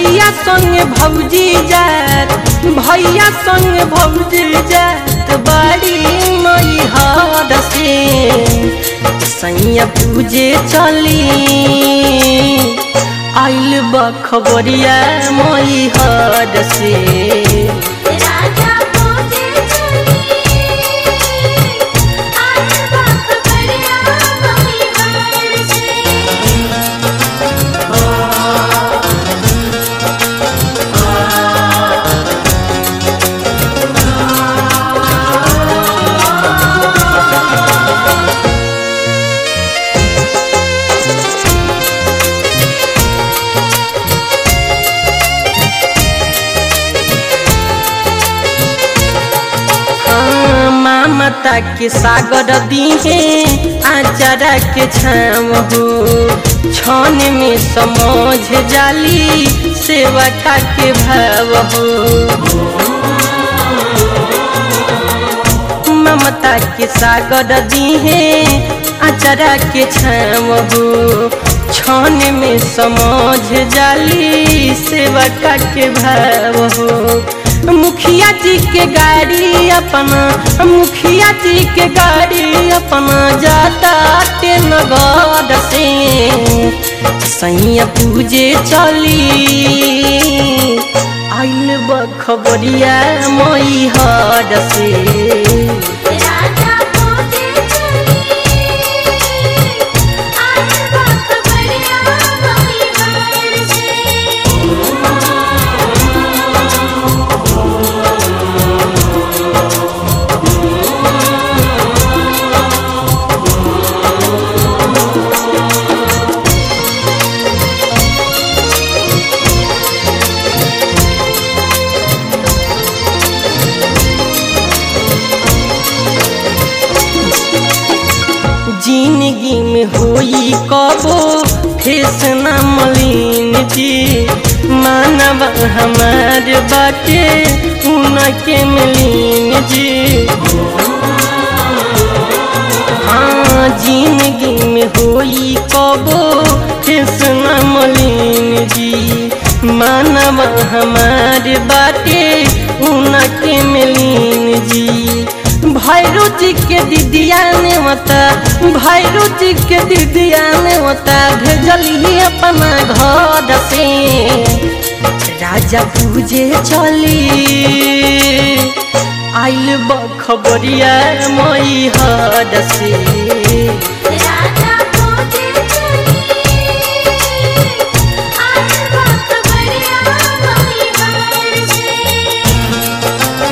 भैया संग भौजी जात भैया संग भौजी जात बाड़ी मई हद से सैया पूजे चली आइल बखबरिया मई हद से राजा पूजे चली आज बखबरिया मई हार से मामता के सागर दीहे आचारा के छाम हो छन में समझ जाली सेवा का के भाव हो ममता के सागर दीहे आचारा के छाम हो छन में समझ जाली सेवा का के भाव हो मुखिया जी के गाड़ी अपना मुखिया जी के गाड़ी अपना जाता के नगद से सैया पूजे चली आइल बखबरिया मई हद से राजा पूजे चली आज बखबरिया मई हार से जिंदगी में होई कबो फेस न मलिन जी मानव हमार बाटे उनके मिलीन जी हाँ जिंदगी में होई कबो फेस न मलिन जी मानव हमार बाटे उनके मिलीन जी भैरू जी के दीदिया ने मता भैरू जी के दीदिया ने मता भेजली अपना घर से राजा पूजे चली आइल बखबरिया मई हद से राजा पूजे चली आज बखबरिया मई हार से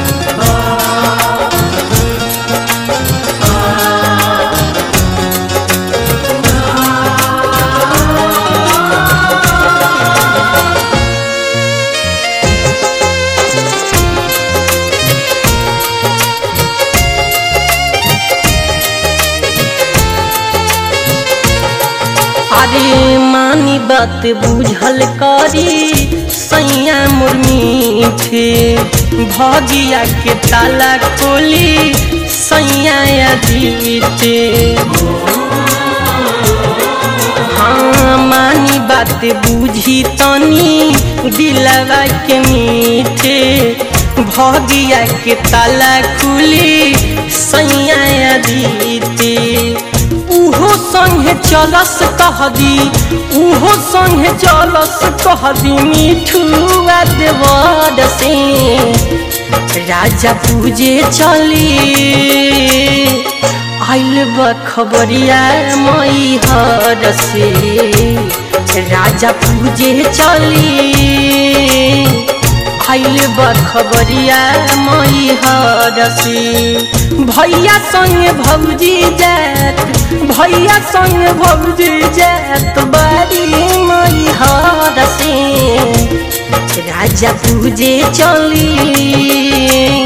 अरे मानी बात बुझल करी सैया मुर्मी थे भगिया के ताला खोली सैया जीते हाँ मानी बात बुझी तनी दिलवा के मीठे भगिया के ताला खुली सैया जीते उहो संगे चलस कह दी उहो संगे चलस कह दी मिठुआ देवर से राजा पूजे चली आइल बखबरिया मई हर से राजा पूजे चली आइल बखबरिया मई हर से भैया संग भौजी जात भैया संग भौजी जात बारी मई हर से राजा पूजे चली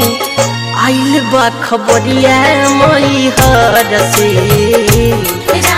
आइल बखबरिया मई हर से